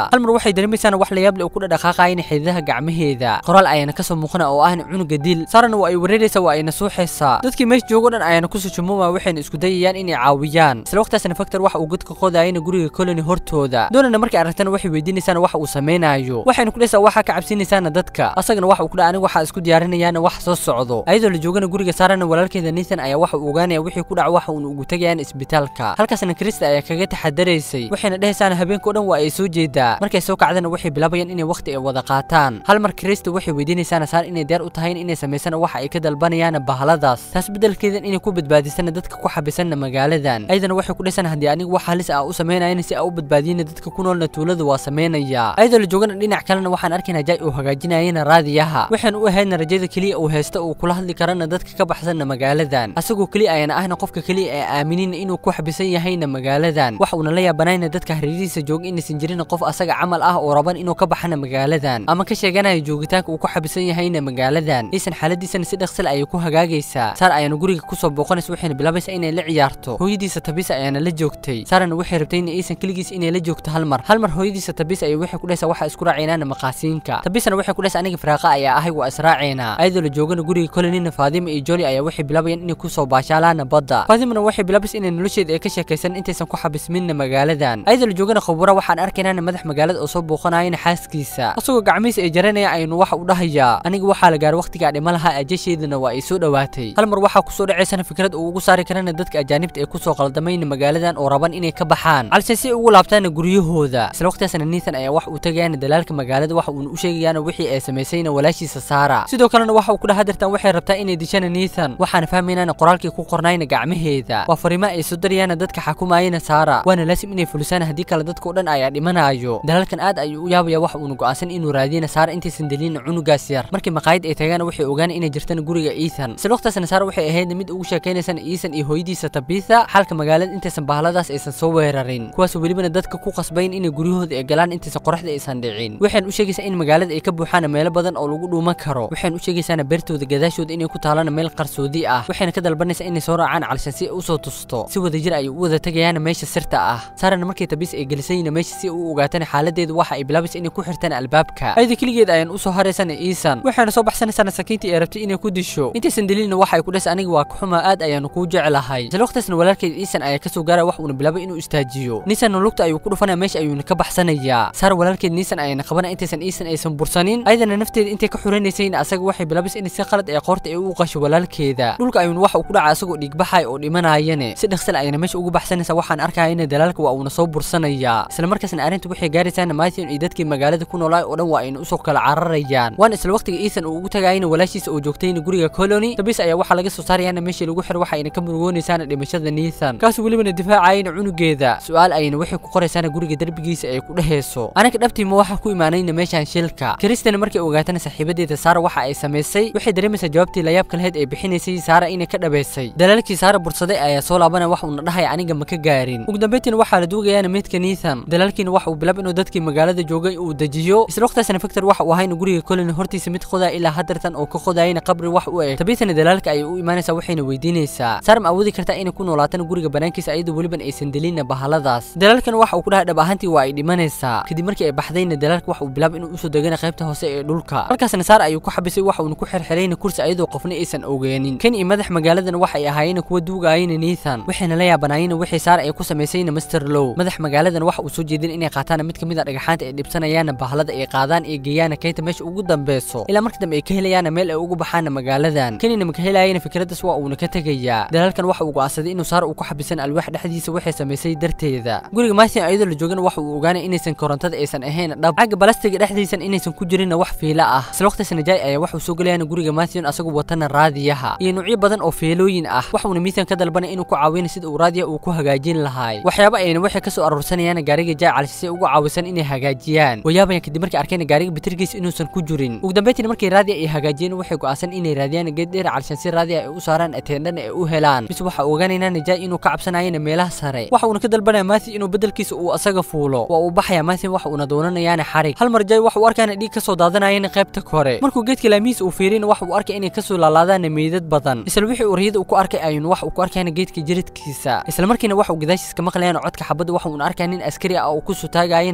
waxay dareemaysaana wax la yaab leh oo ku dhadhaqaaqayana xididaha gacmaheeda qoraal ayaana kasoo muuqana oo ahna cunuga dil saarana waa ay wareeraysaa waa ayna suuxaysaa dadkii meesha joogo dhan ayaana kusoo jumuuma waxayna isku dayayaan inay caawiyaan isla waqtaasna factor waxa uu godka qodayana guriga colony hortooda doonana markay aragtana waxay weydiinaysaana waxa uu samaynayo waxayna ku dhaysaa waxaa ka cabsinaysaana dadka asagana waxa uu ku dhaha aniga waxaa isku diyaarinayaana wax soo socdo ayadoo la joogana guriga saarana walaalkeeda nathan ayaa waxa uu ogaanaya wixii ku dhaca waxa uuna ugu tegayaan isbitaalka halkaasna krista ayaa kaga taxadaraysay waxayna dhehaysaana habeenkao dhan waa ay soo jeedaa markay soo kacdana waxay bilaabayaan inay waqti ay wada qaataan hal mar krista waxay weydiinaysaana saar inay diyaar u tahay inay samaysana waxa ay ka dalbanayaan bahaladaas taas bedelkeedan inay ku badbaadisana dadka ku xabisanna magaaladan ayadana waxay ku dhaysan haddii aniga wax halis ah u samaynayana si aa u badbaadiyana dadka ku noolna tuulada waa samaynaya ayadoo la joogana dhinac kalena waxaan arkaynaa jay uu hagaajinayana raadiyaha waxaan u ahaydna rajada keliya uu haysta uu kula hadli karana dadka ka baxsanna magaaladan asagoo keliya ayana ahna qofka keliya ee aaminin inuu ku xabisan yahayna magaaladan wax uuna la yaabanayna dadka hareerihiisa jooga inaysan jirin qof asaga camal ah oo raban inuu ka baxana magaaladan ama ka sheeganayo joogitaanka uu ku xabisan yahayna magaaladan iisan xaaladiisana si dhaqsil ayay ku hagaagaysaa saar ayaana guriga kusoo booqanaysa waxayna bilaabaysaa inay la ciyaarto hooyadiisa tabisa ayaana la joogtay saarana waxay rabtay in iisan keligiis inay la joogto hal mar hal mar hooyadiisa tabisa ayay waxay ku dhaysaa waxa isku raacaynaana maqaasiinka tabisana waxay ku dhaysaa aniga firaaqa ayaa ahay waa israaceena ayadoo la joogana guriga kolenina faadima iyo joli ayaa waxay bilaabayaan inay kusoo baashaalaana badda faadimana waxay bilaabaysa inay nolosheeda ay ka sheekaysan intaysan ku xabisminna magaaladan ayadoo la joogana khubura waxaan arkaynaana madax magaalada oo soo booqanayana xaaskiisa asagoo gacmihiisa ay jaranaya aynu waxa u dhahayaa aniga waxaa la gaaro waqtigaa dhima lahaa ajasheedana waa ay soo dhowaatay hal mar waxaa kusoo dhacaysana fikrad uu ugu saari karana dadka ajaanibta ee kusoo qaldamayna magaaladan oo raban inay ka baxaan calse si ugu laabtaana guryahooda isla waqtigaasna nathan ayaa wax uu tagayaana dalaalka magaalada waxa uuna u sheegayaana wixii ay samaysayna walaashiisa saara sidoo kalena waxa uu ku dhaha dirtaan waxay rabtaa inay dishana nathan waxaana fahmaynaana qoraalkii ku qornayna gacmaheeda waa fariimo ay soo darayaana dadka xakumayana saara waana laasim inay fulisaan haddii kale dadkao dhan ayaa dhimanayo dalaalkan aad ayuu u yaabaya waxa uuna go'aansan inuu raadiyana saara intaysan delina cunugaas yar markii maqaayad ay tagaana waxay ogaan inay jirtana guriga ethan isla waqtaasna saara waxay ahayd mid ugu sheekaynaysana ethan iyo hooyadiisa tabitha xalka magaalada intaysan bahaladaas aysan soo weerarin kuwaasoo welibana dadka ku qasbayn inay guryahooda ay galaan intaysan qoraxda aysan dhicin waxaan u sheegaysaa in magaalada ay ka buuxaan meelo badan oo lagu dhuuman karo waxaan u sheegaysaana beertooda gadaashooda inay ku taalana meel qarsoodi ah waxayna ka dalbanaysaa inay soo raacaan calshan si ay usoo tusto si wadajir ay u wada tagayaana meesha sirta ah saarana markay tabis ay gelisayna meesha si u ogaatana xaaladeedu waxa ay bilaabaysa inay ku xirtaan albaabka ayada keligeed ayaan usoo haraysana iisan waxayna soo baxsanaysaana sakiintii ay rabtay inay ku disho intaysan delilna waxa ay ku dhasa aniga waa kaxuma aad ayaanu kuu jeclahay isla waqtaasna walaalkeed iisan ayaa kasoo gaaraya wax uuna bilaabay inuu istaajiyo nisanna lugta ayuu ku dhufanaya meesha ayuuna ka baxsanayaa saar walaalkeed nisan ayaana qabana intaysan iisan aysan bursanin ayadana nafteeda intay ka xuranaysayna asaga waxay bilaabaysa inay si qalad ee qoorta ay u qasho walaalkeeda dhulka ayuuna waxa uu ku dhaca asagoo dhiigbaxay oo dhimanayane si dhaqsal ayana meesha ugu baxsanaysa waxaan arkayana dalaalka waa uuna soo bursanaya isla markaasna arrinta waxay gaaraysaana matthew iyo dadkii magaalada ku noolaa oo dhan waa ayna usoo kala cararayaan waana isla waqtiga iisan uu ugu tagayana walaashiisa oo joogtayna guriga colony tabis ayaa waxaa laga soo saarayana meeshii lagu xiro waxa ayna ka murugoonaysaana dhimashada nathan kaasoo welibana difaacayana cunugeeda su-aal ayna waxay ku qoraysaana guriga derbigiisa ay ku dhehayso anaga dhabtiima waxaa ku imaanayna meeshaan shilka kristana markay ogaatana saaxiibadeeda saara waxa ay samaysay waxay dareemaysaa jawaabtii layaabka lahayd ee bixinaysay saara inay ka dhabaysay dalaalkii saara bursaday ayaa soo laabana wax uuna dhahaya aniga ma ka gaarin ugu dambeyntiina waxaa la duugayaana meydka nathan dalaalkiina waxa uu bilaab inuu dadkii magaalada joogay uu dejiyo isla waqtaasna factor waxa uu ahayna guriga colony hortiisa mid qodaya ilaa hadartan oo ka qodayana qabri wax u eg tabitana dalaalka ayay u imaanaysaa waxayna weydiinaysaa saar ma awoodi kartaa inay ku noolaatana guriga banaankiisa ayadoo weliban aysan delina bahaladaas dalaalkana waxa uu ku dhahay dhab ahaantii waa ay dhimanaysaa kadib markii ay baxdayna dalaalka waxa uu bilaab inuu usoo degana qaybta hoose ee dhulka halkaasna saar ayuu ku xabisay waxa uuna ku xirxirayna kursi ayadoo qofna aysan ogeenin kan iyo madax magaaladana waxay ahaayeen kuwa duugayana nathan waxayna la yaabanaayeen wixii saar ay ku samaysayna master low madax magaaladan waxa uu soo jeedin inay qaataan mid kamid a dhagaxaanta ay dhibsanayaana bahalada ay qaadaan ee geeyaana kaynta meesha ugu dambeyso ilaa marka dambe ay ka helayaana meel ay ugu baxaana magaaladan kanina maka helaayana fikradaas waa uuna ka tegayaa dalaalkan waxa uu go'aansaday inuu saar uu ku xabisan alwaax dhexdiisa waxay samaysay darteeda guriga matthew ayadoo la joogana waxa uu ogaanay inaysan korontada aysan ahayn dhab xagga balastiga dhexdiisan inaysan ku jirinna wax fiila ah isla waqtiisna jay ayaa waxuu soo gelayaana guriga matthew asagoo watana raadiyaha iyo nuucyo badan oo feelooyin ah waxuuna mithan ka dalbanay inuu ku caawina sida uu raadiya uu ku hagaajin lahaay waxyaaba ayna waxay kasoo aruursanayaan gaariga jay calsi si ay ugu caawisan inay hagaajiyaan wayaabayan kadib markay arkeen gaariga bitirkiisa inuusan ku jirin ugu dambeyntiina markay raadiya ay hagaajiyeen waxay go'aansan inay raadiyaan geed dheer calshan si raadiya ay u saaraan ateendhana ay u helaan bis waxa ogaanaynaa jay inuu ka cabsanayana meelaha sare waxa uuna ka dalbanaya matthew inuu bedelkiisa uu asaga fuulo waa uu baxaya matthew waxa uuna doonanayaana xarig hal mar jay waxa uu arkayana dhiig kasoo daadanayana qaybta kore markuu geedka laamihiisa uu fiirina waxa uu arkay inay kasoo laalaadaana meydad badan isla wixii uu riyada uu ku arkay ayuuna wax uu ku arkayana geedka jiridkiisa isla markiina waxa uu gadaashiis ka maqlayana codka xabadda waxa uuna arkaya nin askari ah oo ku sutaagayana qoray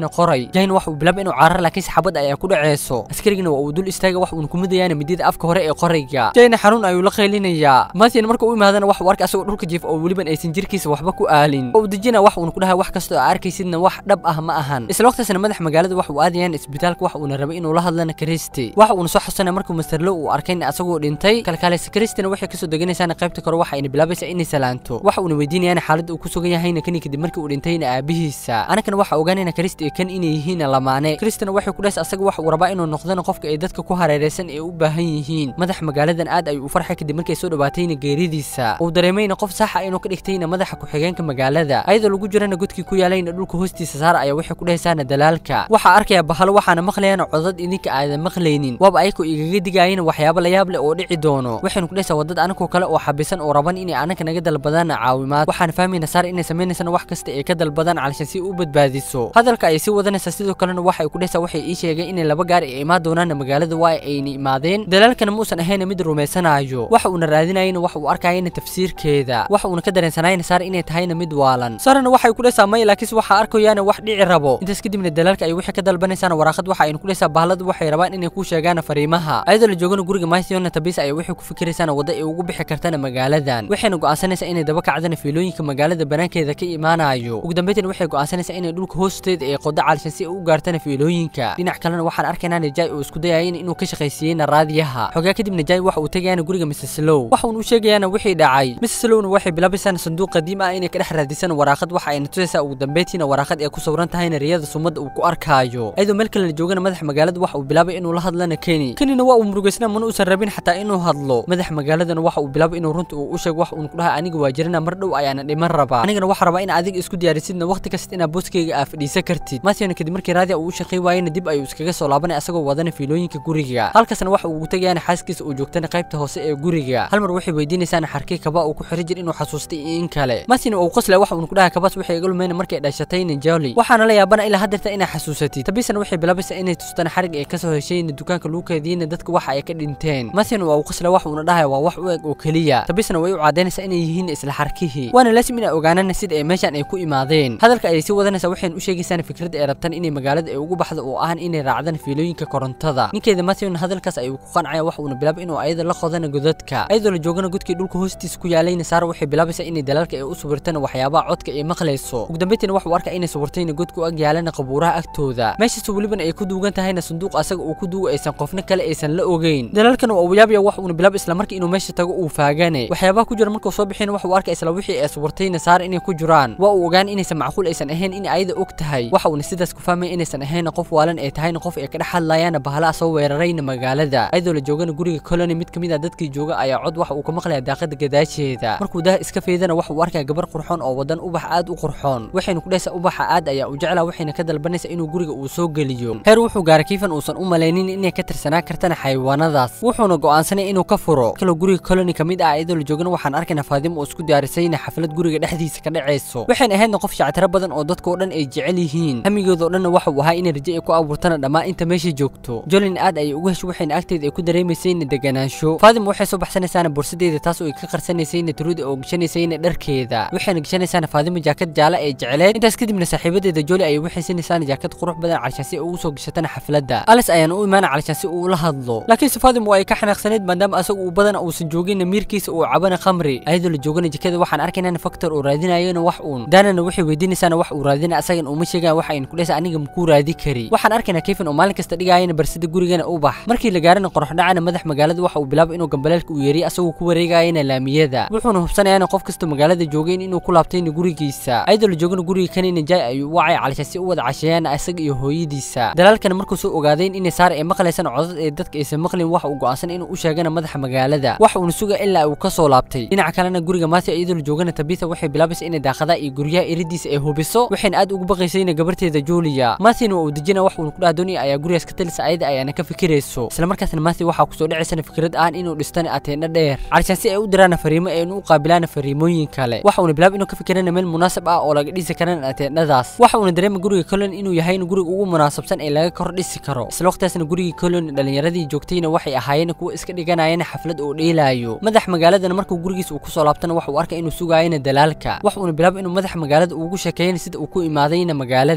jayna waxa uu bilaabay inuu caarar laakiinse xabad ayaa ku dhaceyso askarigina waa uu dul istaaga wax uuna ku midayaana midida afka hore ee qorayga jayna xanuun ayuu la qaylinayaa mathian marka u imaadana waxa uu arkay asagoo dhulka jiif oo weliban aysan jirkiisa waxba ku aalin oo uu dejina wax uuna ku dhahay wax kasta oo arkaysidna wax dhab ah ma ahan isla waqtiisna madax magaalada waxa uu aadayaan isbitaalka waxa uuna rabay inuu la hadlana kristi waxa uuna soo xusana markuu masterlo uu arkayna asagoo dhintay kalkaaleysa kristina waxay kasoo deganaysaana qaybta kore waxa ayna bilaabaysaa inay salaanto waxa uuna weydiinayaan xaaladda uu ku sugan yahayna kani kadib markii uu dhintayna aabihiisa anakana waxa ogaanayna kristi iyo kan inay yihiin lamaane kristina waxay ku dhahaysa asaga waxa uu rabaa inuu noqdana qofka ay dadka ku hareeraysan ee u baahan yihiin madax magaaladan aad ayuu u farxay kadib markay soo dhawaatayna geeridiisa uu dareemayna qof saxa inuu ka dhigtayna madaxa ku-xigeenka magaalada ayadoo lagu jirana godkii ku yaalayna dhulka hoostiisa saara ayaa waxay ku dhahaysaana dalaalka waxaa arkaya bahalo waxaana maqlayana codad idinka aadan maqlaynin waaba ayakoo igaga digaayana waxyaabo layaab leh oo dhici doono waxaynu ku dhahaysaa wadad anakoo kale oo xabisan oo raban inay anaka naga dalbadaan caawimaad waxaan fahmayna saar inay samaynaysan wax kasta ay ka dalbadaan calashan si u badbaadiso hadalka ayay sii wadanaysaa sidoo kalena waxay ku dhahaysaa waxay ii sheegeen inay laba gaari ay imaan doonaan magaalada waa ayna imaadeen dalaalkana muusan ahayna mid rumaysanaayo waxa uuna raadinayana waxa uu arkayana tafsiirkeeda waxa uuna ka dareensanayna saar inay tahayna mid waalan saarana waxay ku dhahaysaa may laakiinse waxaa arkayaana wax dhici rabo intaas kadibna dalaalka ay waxay ka dalbanaysaana waraaqad waxa aynu ku dhahaysaa bahaladu waxay rabaan inay ku sheegaan fariimaha ayadoo la joogana guriga maithiona tabisa ay waxay ku fikiraysaana wadda ay ugu bixi kartana magaaladan waxayna go'aansanaysaa inay daba kacdana fiilooyinka magaalada banaankeeda ka imaanayo ugu dambeyntina waxay go'aansanaysaa inay dhulka hoosteeda ay qodo calishan si ay u gaartana fiilooyinka dhinac kalena waxaan arkaynaa najai oo isku dayayana inuu ka shaqaysiiyeyna raadiyaha xogaa kadib najai waxa uu tegayaana guriga mrs low waxa uun u sheegayaana wixii dhacay mrs lowna waxay bilaabaysaana sanduuq qadiim ah inay ka dhex raadisaan waraaqad waxa ayna tusaysaa ugu dambeyntiina waraaqad ee ku sawran tahayna riyada sumadda uu ku arkaayo ayadoo meel kale la joogana madax magaalada waxa uu bilaabay inuu la hadlana keni kenina waa uu murugaysnaa mana uusan rabin xataa inuu hadlo madax magaaladana waxa uu bilaabay inuu runta uu u sheego wax uun ku dhahay aniga waa jirana mar dhow ayaana dhiman rabaa anigana waxaa rabaa in adiga isku diyaarisidna waqti kasta inaad booskayga aa fadhiisan kartid mathiona kadib markii raadiya uu u shaqay waayena dib ayuu iskaga soo laabanay asagoo wadana fiilooyinka guriga halkaasna waxa uu tagayaana xaaskiisa uu joogtana qaybta hoose ee guriga hal mar waxay weydiinaysaana xarkii kaba uu ku xiri jir inuu xasuustay iyo in kale mathina uu qosle waxa uun ku dhahay kabaas waxay iga lumeyna markay dhashatayna joli waxaana la yaabana ilaa haddeerta inaa xasuusatid tabisana waxay bilaabaysaa inay tustana xarig ay kasoo heshayna dukaanka lagu keediyeyna dadka waxa ay ka dhinteen mathina waa uu qosle waxa uuna dhahaya waa wax u eg oo keliya tabisana way u cadaynaysaa inay yihiin isla xarkihii waana laasim inay ogaanana sida ay meeshan ay ku imaadeen hadalka ayay sii wadanaysaa waxayna u sheegaysaana fikradda ay rabtaan inay magaalada ay ugu baxdo oo ahan inay raacdaan fiilooyinka korontada ninkeeda mathewna hadalkaas ayuu ku qancaya wax uuna bilaabay inuu ayada la qodana godadka ayadoo la joogana godkii dhulka hoostiisa ku yaalayna saara waxay bilaabaysaa inay dalaalka ay u sawirtana waxyaabaha codka ay maqlayso ugu dambeyntiina waxa uu arkaa inay sawirtayna godka u ag yaalana qabuuraha agtooda meeshaas welibana ay ku duugan tahayna sanduuq asaga uu ku duugo aysan qofna kale aysan la ogeyn dalaalkana waa uu yaabaya wax uuna bilaabay isla markii inuu meesha tago uu faagane waxyaabaha ku jira markuu soo bixina waxa uu arkay isla wixii ay sawirtayna saara inay ku jiraan waa uu ogaan inaysan macquul aysan ahayn in ayada og tahay waxa uuna sidaas ku fahmaya inaysan ahayn qof waalan ay tahayna qof ay ka dhex hadlayaana bahalaha soo weerarayna magaalada ayadoo la joogana guriga colony mid kamid ah dadkii jooga ayaa cod waxa uu ka maqlaya daaqada gadaasheeda markuu daha iska feedana waxa uu arkaya gabar qurxoon oo wadan ubax aad u qurxoon waxaynu ku dhahaysaa ubaxa aad ayaa u jeclaa waxayna ka dalbanaysaa inuu guriga uu soo geliyo heer wuxuu gaaray kiifan uusan u malaynin inay ka tirsanaa kartana xayawaanadaas wuxuuna go'aansanay inuu ka furo kaloo guriga colony kamid ah ayadoo la joogana waxaan arkaynaa faadimo oo isku diyaarisayna xaflad guriga dhexdiisa ka dhacayso waxayna ahaydna qof shactiro badan oo dadka oo dhan ay jecel yihiin hamigoodao dhanna waxa uu ahaa inay rajo ay ku abuurtana dhammaan inta meesha joogto jolin aad ayay ugu hesho waxayna agteeda ay ku dareemaysayna deganaansho faadimo waxay soo baxsanaysaana bursadeeda taas oo ay ka qarsanaysayna turuda oo gashanaysayna dharkeeda waxayna gashanaysaana faadimo jaakad jaale ee jecleed intaas kadibna saaxiibadeeda joli ayay waxay sinaysaana jaakad qurux badan calishaan si ay ugu soo gashatana xafladda alis ayaana u imaana calishaan si uu ula hadlo laakiinse faadimo waa ay ka xanaaqsaneyd maadaama asaga uu badan uusan joogin miirkiisa uu cabana khamri ayadoo la joogana jikada waxaan arkaynana faktor uu raadinayona wax uun daanana waxay weydiinaysaana wax uu raadina asagan uma sheegaan waxa aynu ku dhahaysa aniga makuu raadi kari waxaan arkaynaa kayfan oo maalin kasta dhigayana barsida gurigana u bax markii la gaarana qorox dhacana madax magaalada waxa uu bilaabay inuu gambaleelka uu yeeriy asagoo ku wareegayana laamiyada wuxuuna hubsanayaana qof kasta magaalada joogeen inuu ku laabtayna gurigiisa ayadoo la joogana guriga kanina jaay ayuu u wacay calishaan si u wada casheeyaana asaga iyo hooyadiisa dalaalkana markuu soo ogaadeen inay saara ay maqlaysaan codad ee dadka aysan maqlin waxa uu go'aansan inuu u sheegana madaxa magaalada waxa uuna suga ilaa uu ka soo laabtay dhinaca kalena guriga maati iyadoo la joogana tabitha waxay bilaabaysa inay daaqadaha iyo guryaha iridiisa ay hubiso waxayna aad ugu baqaysayna gabarteeda julia maathina waa uu dejina wax uuna ku dhaha doonaya ayaa gurigaas ka talisa ayada ayaana ka fikirayso isla markaasna maathi waxaa kusoo dhacaysana fikrad aan inuu dhistana ateena dheer calishaan si ay u diraana fariimo aynu u qaabilaana fariimooyin kale waxa uuna bilaab inuu ka fikirana meel munaasab ah oo laga dhisi karana ateendhadaas waxa uuna dareema guriga colon inuu yahay guriga ugu munaasabsan ee laga kor dhisi karo isla waqtigaasna gurigii colon dhalinyaradii joogtayna waxay ahaayeen kuwa iska dhiganayana xaflad oo dheelaayo madax magaaladana markuu gurigiis uu kusoo laabtana waxa uu arkay inuu sugaayana dalaalka wax uuna bilaabay inuu madax magaalada ugu sheekeeyana sida uu ku imaadayna magaaladan wuxuu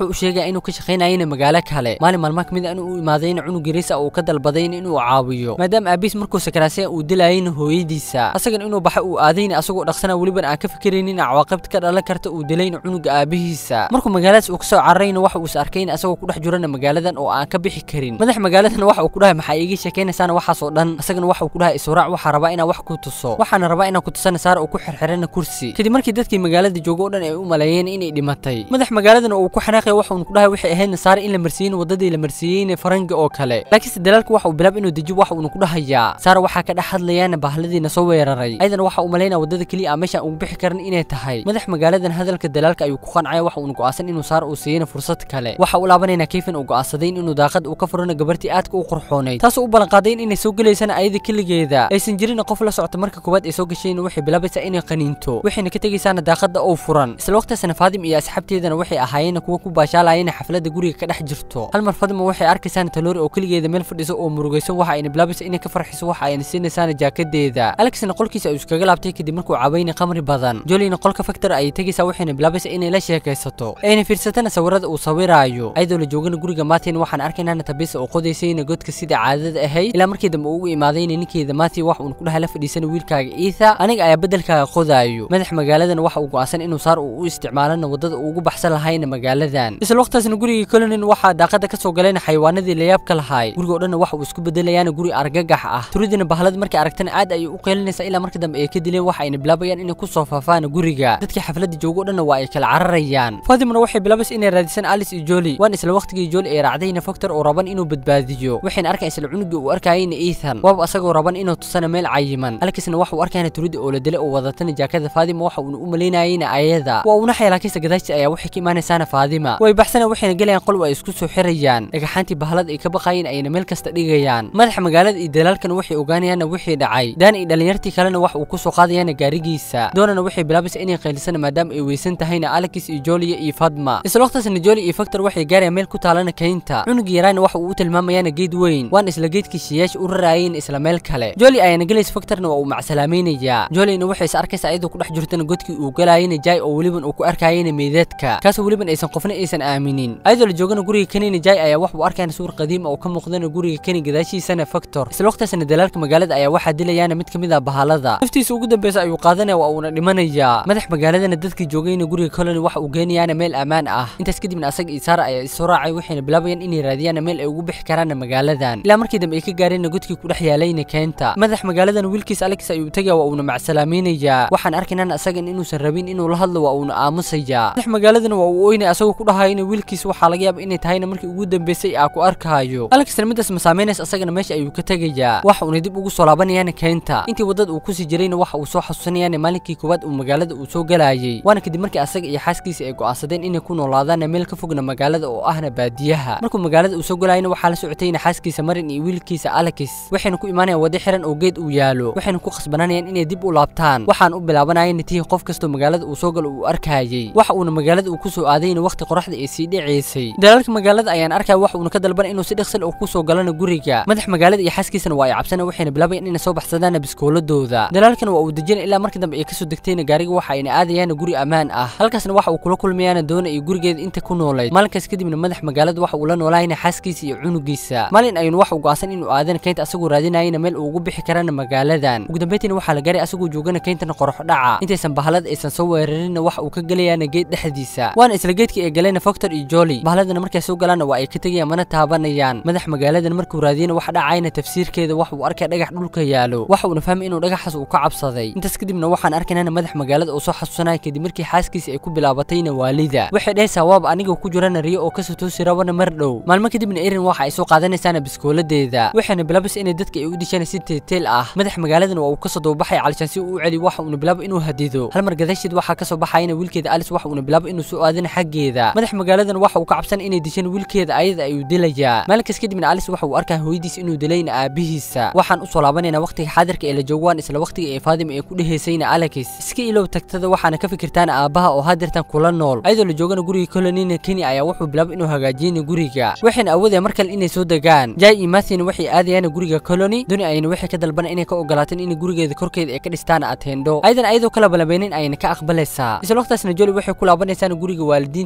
wuxuu u sheegaya inuu ka shaqaynayana magaalo kale maalin maalmaha kamid a inuu u imaadayna cunug yariisa uu ka dalbaday inuu caawiyo maadaama aabiis markuu sakaraasaya uu dilayayna hooyadiisa asagana inuu baxa uu aadayna asagoo dhaqsana weliban aan ka fikiraynin cawaaqibta ka dhalan karta uu dilayna cunuga aabihiisa markuu magaaladaas uu kasoo cararayna waxa uu is arkayna asagoo ku dhex jirana magaaladan oo aan ka bixi karin madax magaaladana waxa uu ku dhahay maxaa iiga sheekaynaysaana waxaas oo dhan asagana waxa uu ku dhahay israac waxaa rabaa inaan wax ku tuso waxaana rabaa inaan ku tusana saara uu ku xirxirana kursi kadib markii dadkii magaalada jooga oo dhan ay u maleeyeen inay dhimatay madax magaaladana uu ku xanaaqaya waxa uu ku dhahay waxay ahaydna saara in la marsiiyeyna wadadii la marsiiyeyna faranga oo kale laakiinse dalaalka waxa uu bilaab inuu dejiyo waxa uuna ku dhahayaa saara waxaa ka dhex hadlayaana bahladiina soo weeraray ayadana waxa uu malaynaya wadada keliya aan meeshaan ugu bixi karin inay tahay madax magaaladan hadalka dalaalka ayuu ku qancaya waxa uuna go'aansan inuu saara uu siiyeyna fursad kale waxa uu laabanayna kayfan uu go'aansaday inuu daaqad uu ka furana gabartii aadka u qurxoonayd taasoo u ballanqaaday inay soo gelaysana ayada keligeeda aysan jirin qof la socota marka koowaad ay soo gashayna waxay bilaabaysaa inay qaniinto waxayna ka tegaysaana daaqada oo furan isla waqtigaasna faadim iyo asxaabteedana waxay ahaayeen kuwa ku baashaalayana xafladda guriga ka dhex jirto hal mar fadima waxay arkaysaana taloori oo keligeeda meel fadhiso oo murugayso waxa ayna bilaabaysa inay ka farxiso waxa ayna siinaysaana jaakadeeda alexna qolkiisa ayuu iskaga laabtay kadib markuu cabayna qamri badan jolina qolka factor ayay tegaysaa waxayna bilaabaysa inay la sheekaysato ayna fiirsatana sawirada uu sawiraayo ayadoo la joogana guriga maatin waxaan arkaynaana tabisa oo qodaysayna godka sida caadada ahayd ilaa markii dambe uu ugu imaadayna ninkeeda maati wax uun ku dhahay la fadhiisana wiilkaaga iitha aniga ayaa bedelkaaga qodaayo madax magaaladan waxa uu go'aansan inuu saar uu u isticmaalana wadada uu ugu baxsan lahayna magaaladan isla waqtaasna gurigii colonin waxaa daaqada ka soo galayna xayawaanadii layaabka lahaay guriga oo dhanna waxa uu isku bedelayaana guri argagax ah turidina bahlada markay aragtana aad ayay u qeylinaysaa ilaa marka dambe ay ka dileen waxa ayna bilaabayaan inay ku soo faafaan guriga dadkii xafladda jooga oo dhanna waa ay kala cararayaan fatimana waxay bilaabaysa inay raadisaan alice iyo joli waan isla waqtigii joli ay raacdayna factor oo raban inuu badbaadiyo waxayna arkaan isla cunugii uu arkayayna ethan waaba asagoo raban inuu tusana meel cayiman alexna waxa uu arkayna turida oo la dilay oo wadatana jaakada faadima waxa uuna u malaynayayna ayada waa uuna xeelaakiisa gadaashta ayaa waxay ka imaanaysaana faadima way baxsana waxayna gelayaan qol ay isku soo xirayaan dhagaxaantii bahlada ay ka baqayeen ayna meel kasta dhigayaan madaxa magaalada iyo dalaalkana waxay ogaanayaanna wixii dhacay daan iyo dhalinyartii kalena wax uu ku soo qaadayaana gaarigiisa doonana waxay bilaabaysa inay qaylisana maadaama ay weysan tahayna alex iyo joliya iyo fadma isla waqtaasna joli iyo factor waxay gaarayaan meel ku taalana kaynta cunugii yaraana waxa uu u tilmaamayaana geed weyn waan isla geedkii shiyaasha u raraayeen isla meel kale joli ayaana gelaysa factorna waa uu macsalaamaynayaa jolina waxay is arkaysa ayadoo ku dhex jirtana godkii uu galayana jay oo weliban uu ku arkayana meydadka kaasoo weliban aysan qofna aysan aaminin ayadoo la joogana guriga kanina jay ayaa wax uu arkayana suur qadiim oo ka muuqdana guriga kani gadaashiisana factor isla waqtaasna dalaalka magaalada ayaa waxaa dilayaana mid ka mid ah bahalada naftiisa ugu dambeysa ayuu qaadanaya waa uuna dhimanayaa madax magaaladana dadkii joogayna guriga colony waxa uu geenayaana meel ammaan ah intaas kadibna asaga iyo saara ayaa isoo raacay waxayna bilaabayaan inay raadiyaana meel ay ugu bixi karaana magaaladan ilaa markii dambe ay ka gaareenna godkii ku dhex yaalayna keenta madax magaaladan wiilkiis alex ayuu tegaya waa uuna macsalaamaynayaa waxaan arkaynaan asagan inuusan rabin inuu la hadlo waa uuna aamusayaa madax magaaladana waa uu oynaya asagoo ku dhahayana wiilkiis waxaa laga yaaba inay tahayna markii ugu dambeysay aa ku arkaayo alexna midaas masaameynaysa asagana meesha ayuu ka tegayaa waxa uuna dib ugu soo laabanayaana keenta intii wadada uu kusii jirayna waxa uu soo xasuusanayaana maalinkii koowaad uu magaalada uu soo galayay waana kadib markii asaga iyo xaaskiisa ay go'aansadeen inay ku noolaadaana meel ka fogna magaalada oo ahna baadiyaha markuu magaalada uu soo galayna waxaa la socotayna xaaskiisa marin iyo wiilkiisa alex waxayna ku imaanayaan wadi xiran oo geed uu yaalo waxayna ku khasbananayaan inay dib u laabtaan waxaan u bilaabanayana tii qof kastoo magaalada uu soo galo uu arkayay waxa uuna magaalada uu kusoo aadayna waqti qoraxda ay sii dhicaysay dalaalka magaalada ayaan arkaya waxa uuna ka dalban inuu si dhaqsil oo kusoo galana guriga madax magaalada iyo xaaskiisana waa ay cabsana waxayna bilaabayaan inay soo baxsadaan biskooladooda dalaalkana waa uu dejina ilaa markii dambe ay kasoo degtayna gaariga waxa ayna aadayaana guri ammaan ah halkaasna waxa uu kula kulmayaana doona iyo gurigeeda inta ku noolayd maalinkaas kadibna madax magaalada waxa uu la noolaayana xaaskiisa iyo cunugiisa maalin ayuuna waxa uu go'aansan inuu aadana keynta asagoo raadinayana meel uu ugu bixi karana magaaladan ugu dambeyntiina waxaa la gaaray asagoo joogana keyntana qorox dhaca intaysan bahalada aysan soo weerarinna waxa uu ka gelayaana geed dhexdiisa waana isla geedkii ay galayna factor iyo joli bahaladana markay soo galaana waa ay ka tegayaan mana taabanayaan madax magaaladan markuu raadiyana wax dhacayna tafsiirkeeda waxa uu arkaya dhagax dhulka yaalo waxa uuna fahmay inuu dhagaxaas uu ka cabsaday intaas kadibna waxaan arkaynana madax magaalada oo soo xasuusanaya kadib markii xaaskiisa ay ku bilaabatayna waalida waxay dhahaysaa waaba aniga ku jirana riyo oo kasoo toosi rabana mar dhow maalmo kadibna erin waxa ay soo qaadanaysaana biskooladeeda waxayna bilaabaysa inay dadka ay u dishaan si teeteel ah madax magaaladan waa uu kasoo dababaxay calishaan si uu u celi waxa uuna bilaabo inuu hadido hal mar gadaasheed waxaa kasoo baxayana wiilkeeda alice waxa uuna bilaabo inuu soo aadana xaggeeda madax magaaladan waxa uu ka cabsan inay dishaan wiilkeeda ayada ayuu dilayaa maalinkaas kadibna alice waxa uu arkaa hooyadiis inuu dilayna aabihiisa waxaan usoo laabanaynaa waqtiga xaadirka ee la joogo waan isla waqtiga ee faadima ay ku dhehaysayna alex iska ilow tagtada waxaana ka fikirtaan aabbaha oo hadeertan kula nool ayadoo la joogana guriga colonina keni ayaa wuxuu bilaabay inuu hagaajiyana guriga waxayna awoodaya mar kale inay soo degaan jay iyo mathina waxay aadayaan guriga colony duni ayna waxay ka dalbana inay ka ogolaateen in gurigeeda korkeeda ay ka dhistaan atendo ayadan ayadoo kala balabeynin ayna ka aqbalaysaa isla waqtaasna joli waxay ku laabanaysaan guriga waalidiinteeda waxayna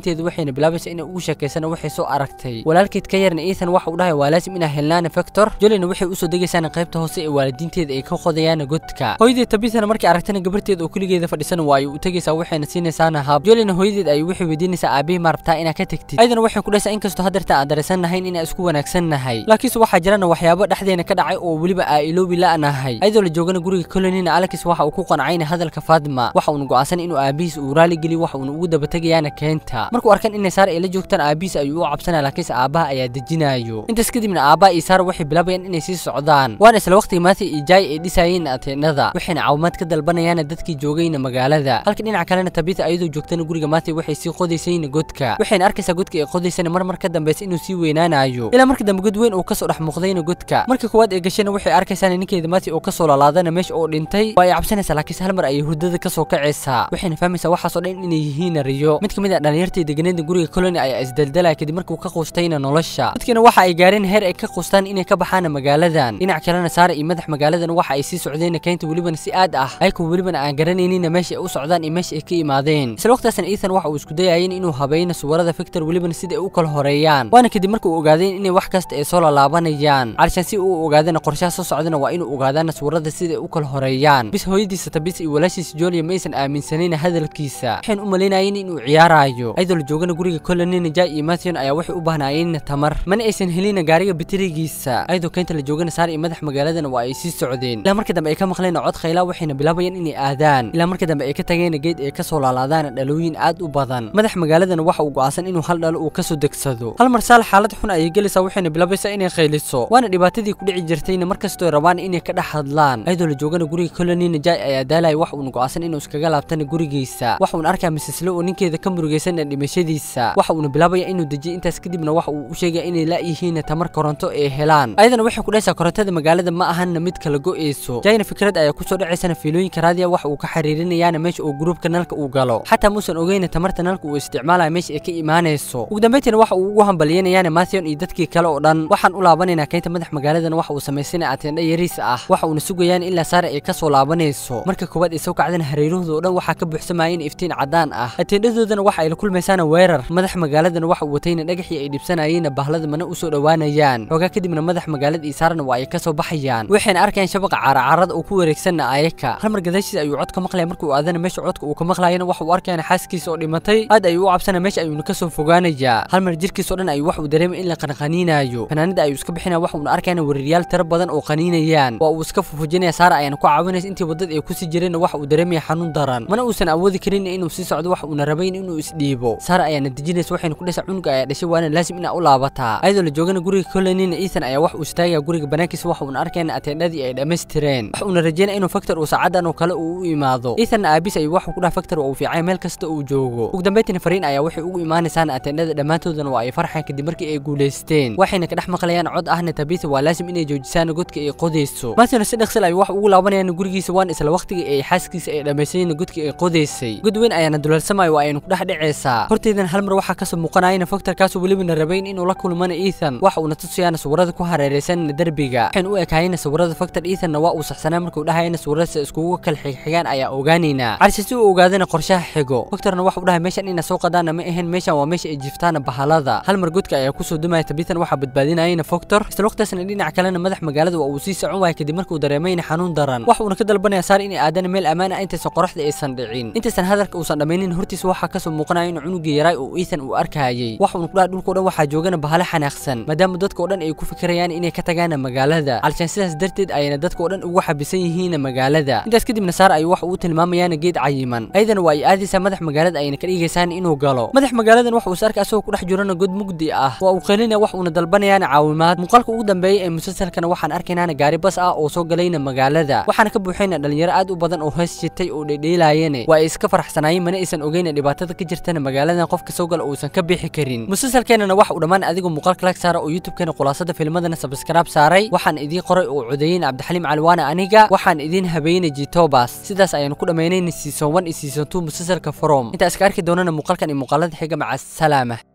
waxayna bilaabaysa inay ugu sheekaysana waxay soo aragtay walaalkeed ka yarna ethan waxa uu dhahay waa laasim inaa helnaana factor jolina waxay usoo degaysaan qaybta hoose ee waalidiinteeda ay ka qodayaan godka hooyadeed tabithana markay aragtana gabarteed oo keligeeda fadhisan waa ay u tegaysaa waxayna siinaysaana hab jolina hooyadeed ay waxay weydiinaysaa aabihii ma rabtaa inaa ka tegtid ayadana waxay ku dhaysaa inkastoo haddeerta aan daraysan nahayn inaan isku wanaagsan nahay laakiinse waxaa jirana waxyaabo dhexdeena ka dhacay oo weliba aa iloobi la'nahay ayadoo la joogana guriga colonina alex waxa uu ku qancayna hadalka fatima waxa uuna go'aansan inuu aabihiis uu raali geliyo waxa uuna ugu dabategayaana keenta markuu arkan inay saara ay la joogtaan aabihiis ayuu u cabsanaya laakiinse aabaha ayaa dejinayo intaas kadibna aabaha iyo saara waxay bilaabayaan inay sii socdaan waana isla waqtiga maati iyo jaay ay dhisayeen ateenada waxayna caawimaad ka dalbanayaan dadkii joogayna magaalada halka dhinaca kalena tabita ayadoo joogtana guriga maati waxay sii qodaysayna godka waxayna arkaysaa godka ay qodaysana mar mar ka dambeysa inuu sii weynaanayo ilaa marka dambe god weyn uu kasoo dhex muuqdayna godka markii koowaad ee gashayna waxay arkaysaa ninkeeda maati oo kasoo laalaadana meesha oo dhintay waa ay cabsanaysaa laakiinse hal mar ayay hurdada kasoo kacaysaa waxayna fahmaysaa waxaasoo dhan inay yihiin riyo mid ka mid ah dhalinyartii deganeeda guriga colony ayaa isdaldalaya kadib markuu ka quustayna nolosha dadkina waxa ay gaareen heer ay ka quustaan inay ka baxaan magaaladan dhinac kalena saara iyo madax magaaladan waxa ay sii socdeen keynta welibana si aad ah ayagoo welibana aan garanaynin meesha ay u socdaan iyo meesha ay ka imaadeen isla waqtigaasna ethan waxa uu isku dayayeen inuu habeeyna suwarada victor welibana sida ay u kala horeeyaan waana kadib markuu ogaadeen inay wax kasta ay soo lalaabanayaan calishaan si uu ogaadana qorshaha soo socdana waa inuu ogaadaana suwarada sida ay u kala horeeyaan bis hooyadiisa tabis iyo walaashiisa jolia ma aysan aaminsanayna hadalkiisa waxayna u malaynayeen inuu ciyaarayo ayadoo la joogana guriga colonina jay iyo matthewn ayaa waxay u baahnaayeen tamar mana aysan helina gaariga batirigiisa ayadoo keynta la joogana saar iyo madax magaaladana waa ay sii socdeen ilaa marka dambe ay ka maqleen cod khayla waxayna bilaabayeen inay aadaan ilaa marka dambe ay ka tageen geed ay kasoo laalaadaan dhalooyin aad u badan madax magaaladana waxa uu go'aansan inuu hal dhalo uu kasoo degsado hal mar saal xaalad xun ayay gelaysaa waxayna bilaabaysaa inay khayliso waana dhibaatadii ku dhici jirtayna markastoo rabaan inay ka dhex hadlaan ayadoo la joogana guriga colonina jay ayaa daalaya wax uuna go'aansan inuu iskaga laabtana gurigiisa waxa uuna arkaa misisle oo ninkeeda ka murugaysana dhimashadiisa waxa uuna bilaabaya inuu dejiyo intaas kadibna waxa uu u sheegaya inay la'yihiin tamar koronto ee helaan ayadana waxay ku dhaysaa korontada magaalada ma ahanna mid kala go'eyso jayna fikrad ayaa kusoo dhacaysana fiilooyinka raadiya waxa uu ka xiriirinayaana meesha uu gruubka nalka uu galo xataa muusan ogeyna tamarta nalka uu isticmaalaya meesha ay ka imaanayso ugu dambeyntiina waxa uu ugu hambaliyanayaana matthewn iyo dadkii kale oo dhan waxaan u laabanaynaa keynta madax magaaladan waxa uu samaysanaya ateendha yariis ah waxa uuna sugayaan ilaa saare ay kasoo laabanayso marka koowaad ay soo kacdana hareerahooda oo dhan waxaa ka buuxsamayeen iftiin caddaan ah ateendhadoodana waxa ay la kulmaysaana weerar madax magaaladana waxa uu watayna dhagaxii ay dhibsanayeenna bahlada mana usoo dhowaanayaan xoogaa kadibna madax magaalada iyo saarana waa ay kasoo baxayaan waxayna arkayaan shabaqa caaracaarada uu ku wareegsanna ayaka hal mar gadaashiisa ayuu cod ka maqlaya markuu aadana meesha codka uu ka maqlayana waxa uu arkayana xaaskiisa oo dhimatay aad ayuu u cabsana meesha ayuuna kasoo fogaanayaa hal mar jirkiisa oo dhan ayuu wax uu dareemay in la qanqaniinayo fanaanada ayuu iska bixinaya waxa uuna arkayana weeraryaal tiro badan oo qaniinayaan waa uu iska fufujinaya saara ayaana ku caawinaysa intii waddada ay kusii jireenna waxa uu dareemaya xanuun daran mana uusan awoodi karin inuu sii socdo waxa uuna rabayn inuu isdhiibo saara ayaana dejinaysa waxayna ku dhaysaa cunuga ayaa dhashay waana laasim inaa u laabataa ayadoo la joogana guriga colonina ethan ayaa wax uu istaagaya guriga banaankiisa waxa uuna arkayna ateendhadii ay dhammaystireen wax uuna rajeynaya inuu factor uu saacadan oo kale uu u imaado ethanna aabis ayuu waxuu ku dhaha factor waa uu fiicay meel kasta uu joogo ugu dambeyntiina fariin ayaa waxay ugu imaanaysaana ateendhada dhammaantoodana waa ay farxeen kadib markii ay guulaysteen waxayna ka dhex maqlayaan cod ahna tabitha waa laasim inay joojisaan godka ay qodayso matthewn si dhaqsil ayuu wax ugu laabanayaan gurigiisa waan isla waqtigii ay xaaskiisa ay dhammaysayeen godkii ay qodaysay god weyn ayaana dulalsamayo waa aynu ku dhex dhacaysaa horteydan hal mar waxaa kasoo muuqanayana factorkaasoo welibana rabayn inuu la kulmana ethan waxa uuna tusayaana sawirada ku hareeraysanna derbiga waxayna u ekaayeen sawirada factor ethanna waa uu saxsanaa markuu dhahayana sawirada iskugu kala xigxigaan ayaa ogaanaynaa calise si uu ogaadana qorshaha xigo factorna waxa uu dhahay meeshan ina soo qadaana ma ahayn meeshan waa meesha ay jiftaana bahalada hal mar godka ayaa kusoo dumaya tabitan waxaa badbaadinayana factor isla waqtigaasna dhinac kalena madax magaalada waa uu sii socon waaya kadib markuu dareemayna xanuun daran waxa uuna ka dalbanaya saar inay aadana meel ammaan ah intaysan qoraxda aysan dhicin intaysan hadalka uusan dhammaynin hortiisa waxaa kasoo muuqanaya in cunugii yaraay oo ethan uu arkayay waxa uuna ku dhaha dhulka o dhan waxaa joogana bahale xanaaqsan maadaama dadka oo dhan ay ku fikirayaan inay ka tagaana magaalada calshaan sidaas darteed ayayna dadka oo dhan ugu xabisan yihiin magaalada intaas kadibna saar ayuu waxa uu tilmaamayaana geed cayiman ayadana waa ay aadaysaa madax magaalada ayna ka dhigaysaan inuu galo madax magaaladan waxa uu saarka asagoo ku dhex jirana god mugdi ah waa uu qelinaya wax uuna dalbanayaana caawimaad muuqaalka ugu dambeeyay ee musalsalkana waxaan arkaynaana gaari bas ah oo soo galayna magaalada waxaana ka buuxayna dhalinyaro aad u badan oo hees jitay oo dhedheelaayeen waa ay iska faraxsanaayeen mana aysan ogeyna dhibaatada ka jirtana magaaladan qofka soo gala uusan ka bixi karin musalsalkeenana waxa uu dhammaan adigoo muuqaalka lag saara oo youtube-keena khulaasada filmadana sabskraib saaray waxaan idiin qoray oo codeeyeen cabdixaliim calwaana aniga waxaan idiin habeynay jitobas sidaas ayaanu ku dhammaynayna season one iyo season two musalsalka from intaa iska arki doonana muuqaalkan iyo muuqaalada xiga maca salaama